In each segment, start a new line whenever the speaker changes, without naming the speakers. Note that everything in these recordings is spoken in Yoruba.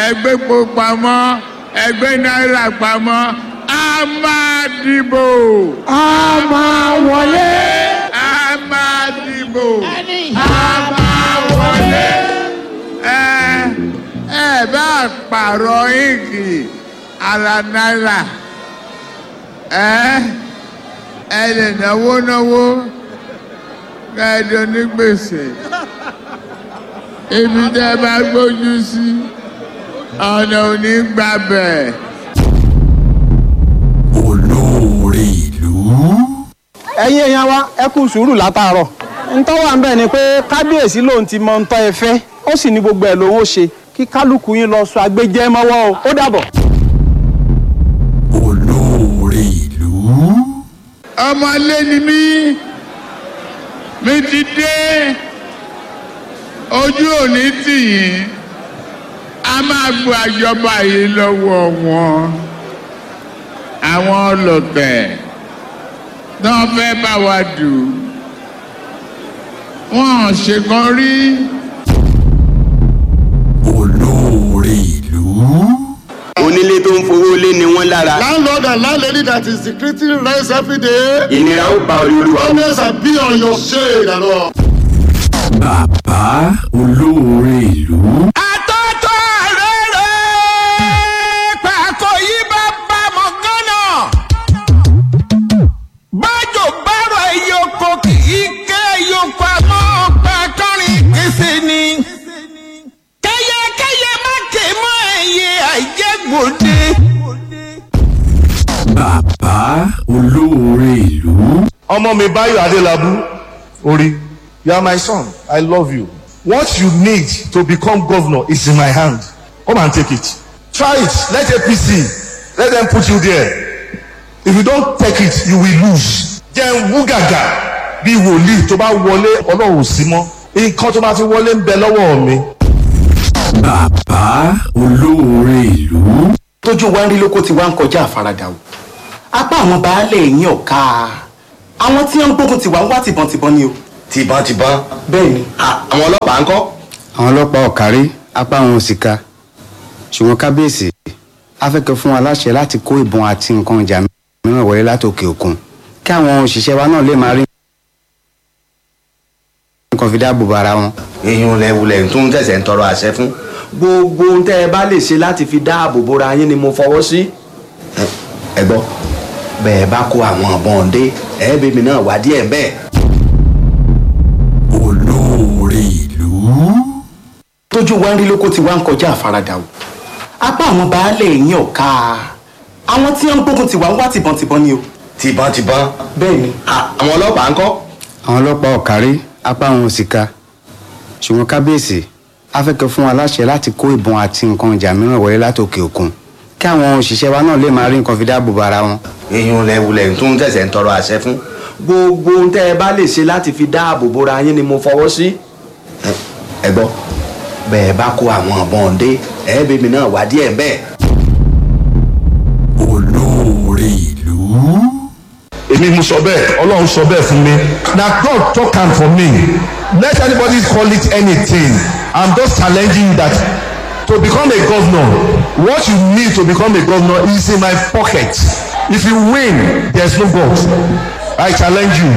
ẹgbẹ́ epo pamọ́ ẹgbẹ́ náírà pamọ́ a máa dìbò
a máa wọlé.
a máa dìbò a máa wọlé. ẹ ẹ bá pààrọ̀ ìkì ara náírà ẹ ẹ lè náwó náwó kẹ́ẹ̀dọ́ ní gbèsè ibi tẹ́ bá gbójú sí ọ̀nà ò ní gbàbẹ̀.
olóore ìlú.
ẹ̀yin èèyàn wa ẹ kú sùúrù látàárọ̀ ntọ́ wà ń bẹ̀ ni pé kábíyèsí lòun ti mọ ntọ́ ẹ fẹ́ ó sì ní gbogbo ẹ̀ lòun ó ṣe kí kálukú yín lọ sọ agbẹjẹ́ mọ́wọ́ o ó dàbọ̀.
olóore ìlú.
ọmọlé ni mí mi ti dé ojú òní tì yín a máa gba ìjọba yìí lọ́wọ́ wọn àwọn ọlọ́tẹ̀ náà fẹ́ bá wa dù wọ́n ṣèkan rí
olóore ìlú.
onílé tó ń fowó lé ni wọ́n lára
landlord and landlady that is secreting rents every day.
ìnira ó ba olúwa
always be on your shade and all.
bàbá olóore ìlú.
àtọ́tọ́ rere pàkó yí bá bá mọ̀ gánà. bájò bárò ìyókò kì í ké ìyókò àmọ́ pàkọ́rin kìsì ni. kẹ́yẹkẹ́yẹ má ké mọ́ ẹ̀yẹ àìjẹ́gbòde.
bàbá olóore ìlú.
ọmọ mi báyọ̀ adélábù orí you are my son i love you what you need to become governor is in my hand come and take it try it let apc let them put you there if you don take it you will lose jẹ́ wú gàgà bí wòlíì tó bá wọlé ọlọ́run ò sí mọ́ nǹkan tó bá ti wọlé ń bẹ lọ́wọ́ mi.
bàbá olóore ìlú.
tójú wa ń rí lóko tí wá ń kọjá àfaradà o apá àwọn baálé yín ọ̀ka àwọn tí wọ́n ń gbógun tiwa ń wá tìbọntìbọn ni o
tìbọntìbọn
bẹ́ẹ̀ ni
Ah, àwọn ọlọ́pàá ń kọ́
àwọn ọlọ́pàá ọ̀kárí apá àwọn òsìka ṣùgbọ́n kábíyèsí afẹ́kẹ́ fún wa láṣẹ láti kó ìbọn àti nǹkan ìjà mìíràn wọlé látòkè òkun kí àwọn òṣìṣẹ́ wa náà lè máa rí nǹkan fi dáàbò bo ara wọn.
èèyàn lẹ́wulẹ̀ tó ń tẹ̀sẹ̀ ń tọrọ àṣẹ fún gbogbo ohun tẹ́ ẹ bá lè ṣe láti fi dáàbò bora yín ni mo fọwọ́ sí. Ẹ- ẹ gbọ́ bẹ́ẹ̀ bá kó àwọn ọ̀bọ̀n dé ẹ̀ẹ́bẹ̀mí náà wá díẹ̀ bẹ́ẹ̀.
olóore ìlú.
tójú wa ń rí lóko tí wá ń kọjá àfaradà o apá àwọn baálé yín ọ̀ka àwọn tí wọ́n ń gbógun tiwa ń wá tìbọntìbọn ni o
tìbọntìbọn
bẹ́ẹ̀ ni
Ah, àwọn ọlọ́pàá ń kọ́
àwọn ọlọ́pàá ọ̀kárí apá àwọn òsìka ṣùgbọ́n kábíyèsí afẹ́kẹ́ fún wa láṣẹ láti kó ìbọn àti nǹkan ìjà mìíràn wọlé látòkè òkun kí àwọn òṣìṣẹ́ wa náà lè máa rí nǹkan fi dáàbò bo ara wọn.
èèyàn lẹ́wulẹ̀ tó ń tẹ̀sẹ̀ ń tọrọ àṣẹ fún gbogbo ohun tẹ́ ẹ bá lè ṣe láti fi dáàbò bora yín ni mo fọwọ́ sí. Ẹ- ẹ gbọ́ bẹ́ẹ̀ bá kó àwọn ọ̀bọ̀n dé ẹ̀ẹ́bẹ̀mí náà wá díẹ̀ bẹ́ẹ̀.
olóore ìlú.
èmi mo sọ bẹ́ẹ̀ ọlọ́run sọ bẹ́ẹ̀ fún mi na God talk am for me let anybody call it anything i'm just challenging you that to become a governor what you need to become a governor is in my pocket if you win there's no God i challenge you.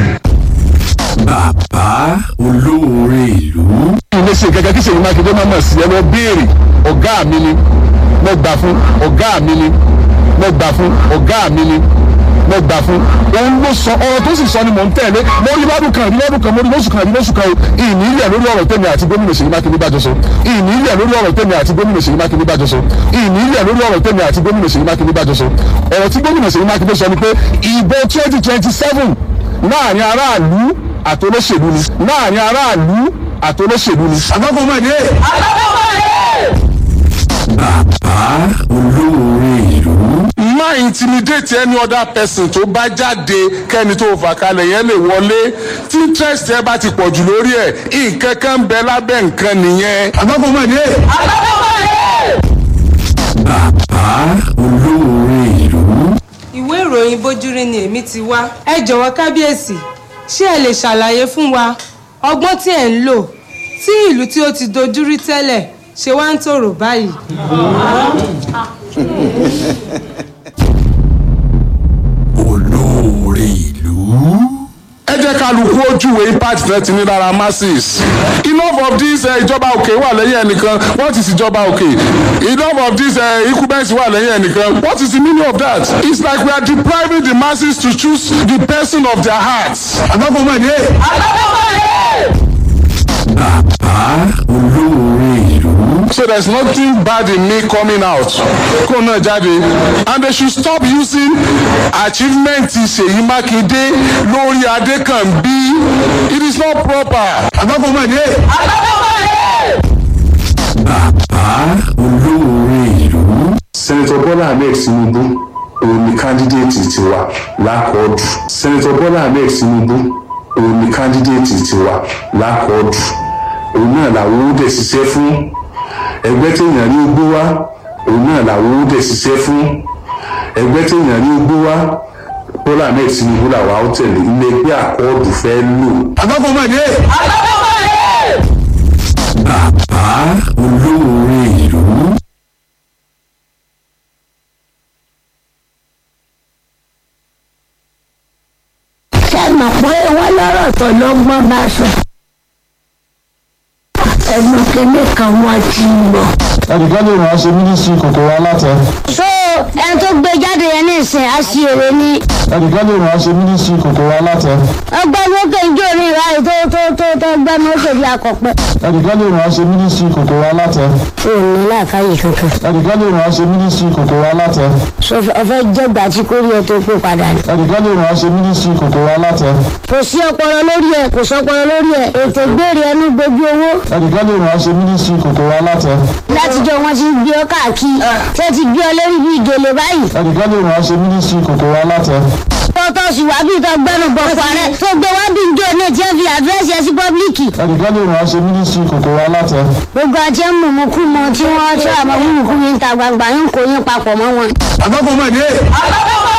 bàbá olóore ìlú.
ilé ṣe gẹ́gẹ́ kí ṣèyí mákindé máa mọ̀ sí ẹ lọ béèrè ọ̀gá mi ni mo gbà fún ọ̀gá mi ni mo gbà fún ọ̀gá mi ni mo gbà fún òun ló sọ ọ̀rọ̀ tó sì sọ ni mò ń tẹ̀lé mo rí lọ́dún kan rí lọ́dún kan mo rí lóṣù kan rí lóṣù kan ìní ilẹ̀ lórí ọ̀rọ̀ tèmi àti gómìnà ṣèyí mákindé bá jọ sọ ìní ilẹ̀ lórí ọ̀rọ̀ tèmi àti gómìnà ṣèyí mákindé bá jọ sọ ìní ilẹ̀ lórí ọ̀rọ̀ tèmi àti gómìnà ṣèyí mákindé bá jọ sọ ọ̀rọ̀ tí gómìnà ṣèyí mákindé sọ ni pé ìbò twenty twenty seven láàrin aráàlú àtolóṣèlú ni láàrin aráàlú àtolóṣèlú ni. àgbàgbọ́ máa dé.
bàbá olóore ìlú.
má intimidate any other person tó bá jáde kẹ́ni tó fà kalẹ̀ yẹn lè wọlé tí interest ẹ bá ti pọ̀ jù lórí ẹ̀ nǹkan kan ń bẹ lábẹ́ nǹkan nìyẹn. àgbàgbọ́ máa dé.
bàbá olóore ìlú.
ìwé ìròyìn bójúrí ni èmi ti wá ẹ jọ̀wọ́ kábíyèsí ṣé ẹ lè ṣàlàyé fún wa ọgbọ́n tí ẹ̀ ń lò tí ìlú tí ó ti dojúrí tẹ́lẹ̀ ṣe wá ń tòrò báyìí.
olóore ìlú.
ẹ jẹ́ kálukú ojúwe impact náà ti ní lára masses enough of this eh, ìjọba òkè wà lẹ́yìn ẹnìkan what is ìjọba òkè enough of this uh, incumbency wà lẹ́yìn ẹnìkan what is the meaning of that it's like we are depriving the masses to choose the person of their hearts.
àgbàgbọ́mọdé.
bàbá olóore ìlú.
so there is nothing bad in me coming out kó náà jáde and they should stop using achievement ṣèyí mákindé lórí adékànbí it is not proper.
àgbàgbọ́mọdé.
bàbá olóore ìlú.
senator bola ahmed tinubu òun ni kandidate tiwa lákọọdù senator bola ahmed tinubu òun ni kandidate tiwa lákọọdù òun náà làwọn ó dẹ̀ ṣiṣẹ́ fún ẹgbẹ́ téèyàn rí ogbó wá òun náà làwọn ó dẹ̀ ṣiṣẹ́ fún ẹgbẹ́ téèyàn rí ogbó wá bola ahmed tinubu làwọn á tẹ̀lé ilé ẹgbẹ́ àkọọdù fẹ́ lò.
àgbàgbọ́mọdé.
bàbá olóore ìlú.
ṣe mọ̀ pé wọ́n lọ́rọ̀ tó lọ́gbọ́n bá sọ. ẹ̀gbọ́n kìíní kan wọ́n ti mọ̀.
ẹnìkan lè ràn án ṣe mínísírì kòkòrò alátẹ.
so ẹni tó gbé jáde yẹn ní ìsìn àṣìírí ni
ẹnìkan lè ràn án ṣe mínísírì kòkòrò alátẹ.
ọgbẹ́ni ó kéjì orí ìráyè tó tó tó tó gbẹ́ni ó kéjì akọ̀pẹ́.
ẹnìkan lè ràn án ṣe mínísírì kòkòrò alátẹ.
ò ní láàkáyè kankan.
ẹnìkan lè ràn án ṣe mínísírì kòkòrò alátẹ.
so ọfẹ jẹgbà tí kò rí ẹ tó pé padà ni.
ẹnìkan lè ràn án ṣe mínísírì kòkòrò alátẹ.
kò sí ọpọlọ lórí ẹ kò sọpọlọ lórí ẹ ètò ìgbèrè ẹnu gbogbo owó.
ẹnìkan lè ràn án ṣe mínísírì kòkòrò alátẹ.
látijọ́ wọn ti gbé ọ káàkiri ṣé ti gbé ọ lórí bí ìgèlè báyìí.
ẹnìkan lè ràn án ṣe mínísírì kòkòrò alátẹ.
tọ́tọ́ sì wá bí ìtọ́ gbẹ́nu bọ̀ parẹ́ tó gbé wá bí njó ní tí ẹ fi àdírẹ́sì ẹ sí pọ́blíkì.
ẹnìkan lè ràn án ṣe mínísírì kòkòrò alátẹ.
gbogbo àti ẹ̀ ń mú mú kú mọ tí wọ́n tí àmọ́ mú mú kú yín ta gbangba yín kò yín papọ̀ mọ́ wọn.
àgbàgbọ́mọdé.